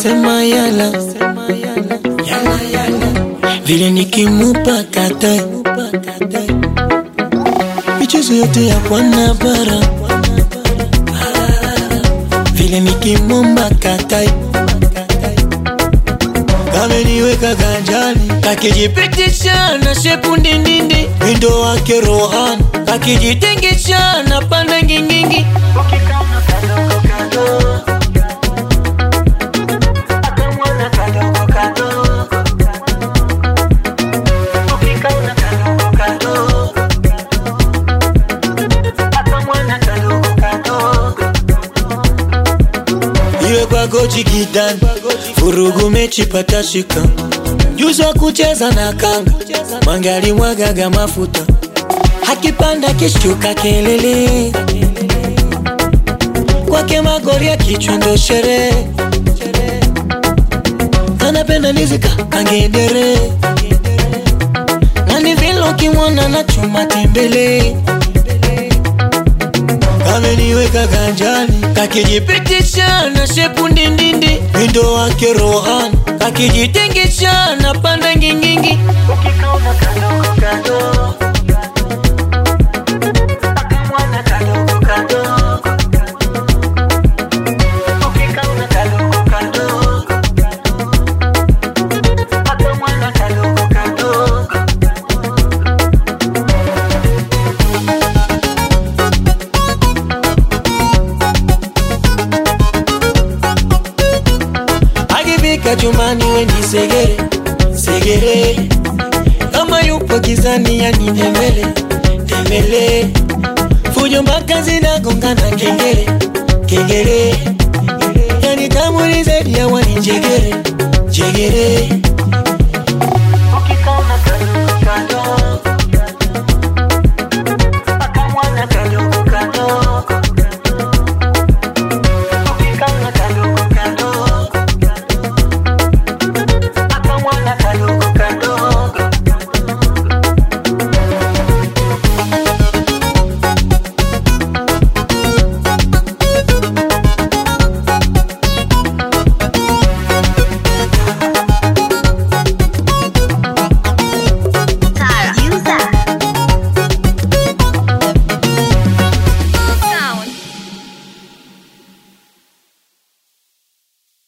sema yala yala yala vile nikimupa katai michezo yote ya bwana bara vile nikimomba katai kameniweka ganjani kakijipitisha na shepu ndindindi windo wake rohan kakijitengesha na panda ngingingi iwe kwako chikitani vurugu mechi patashika juzi wa kucheza na kanga mangali mwagaga mafuta hakipanda kishuka kelele kwake magori ya kichwa ndo sherehe anapenda nizika kangedere nani vile ukimwona na chuma tembele kameniweka ganjani kakijipitisha na shepu ndindindi windo wake rohan kakijitengesha na panda ngingingi ukikaona kadogo kadogo akamwana kadogo kadogo ukikaona kadogo kadogo akamwana kadogo kadogo akifika chumbani weni segere segere kama yupo gizani yani tembele tembele fujo mpaka zinagongana kengele kengele yani tamuri zaidi ya wani jegere jegere